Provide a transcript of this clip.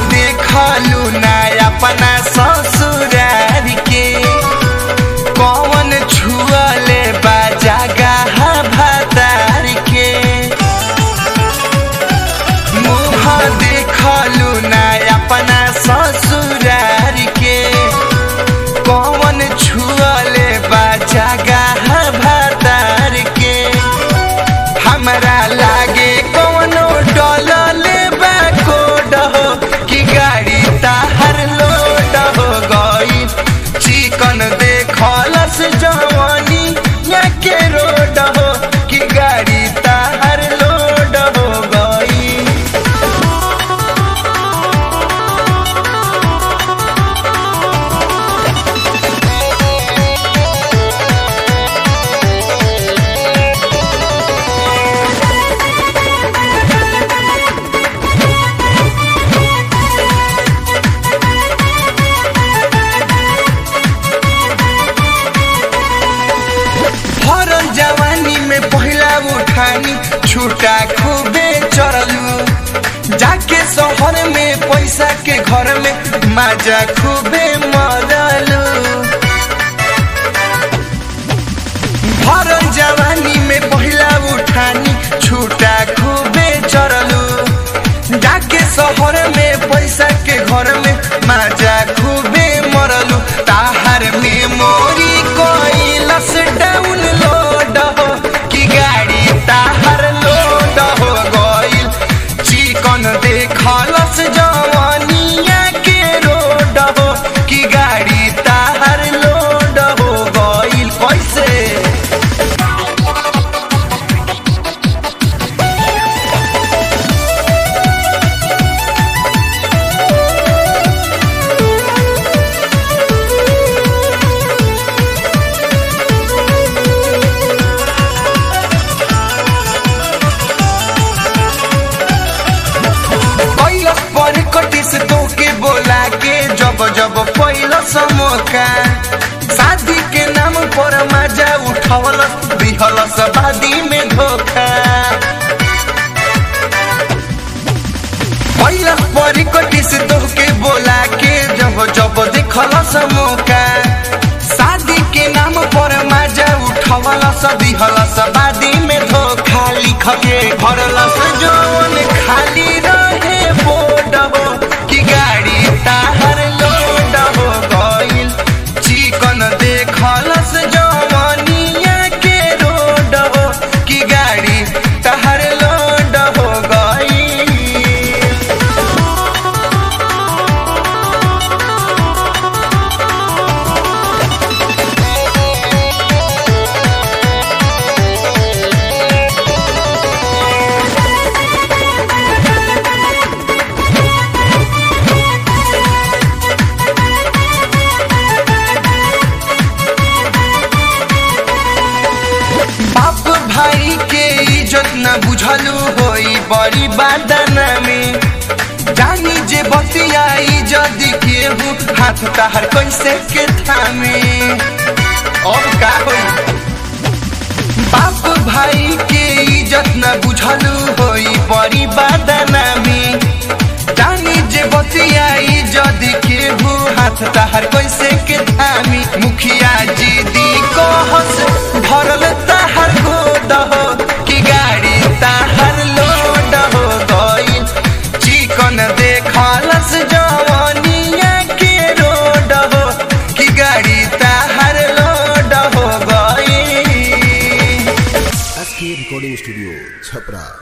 देखलू ना अपना ससुरार के कौन छुअले बाजा गाहा भातार के मुँह देखलू ना अपना ससुरार के कौन छुअले बाजा गाहा भातार के हमरा लागे कौनो डलले बा कोड हो कि गाड़ी ताहर लोड हो गई चिकन देखलस जवानी या के रोड हो कि गाड़ी ताहर लोड हो गई भरल जवानी में पहिला उठानी छुटा खूबे चढ़लू जाके शहर में पैसा के घर में माजा खूबे मरलू भरल जवानी में पहिला उठानी छुटा खूबे चढ़लू जाके शहर में पैसा के घर में माजा खूबे मरलू ताहर मेमोरी कोइलस डाउन लोड हो कि गाड़ी ताहर लोड हो गइल चिकन देखलस जवानिया के रोड हो कि गाड़ी ताहर लोड हो गइल कैसे कैलस पर कटी से तोके बोला के जब जब पैलस मौका शादी के नाम पर मजा उठवलस दिहलस बादी में धोखा कैलस पर कटी से तोके बोला के जब जब देखलस मौका शादी के नाम पर मजा उठवलस दिहलस बादी में धोखा लिख के भरलस जौन खाली रहे बोर्ड हो कि गाड़ी ताहर लोड हो गइल चिकन देखलस जवानिया के रोड हो कि गाड़ी ताहर लोड हो गइल बाप भाई के इज्जत न बुझलू होई बड़ी बादना में जानी जे बतिया इज्जत केहू हाथ ताहर कैसे के थामे अब का होई बाप भाई के इज्जत न बुझलू होई बड़ी बादना में जानी जे बतिया इज्जत केहू हाथ ताहर कैसे के थामी मुखिया जी दी कहस भरल ताहर गोद हो कि गाड़ी ताहर लोड हो गइल चिकन देखलस जवानिया के रोड हो कि गाड़ी ताहर लोड हो गइल एस के रिकॉर्डिंग स्टूडियो छपरा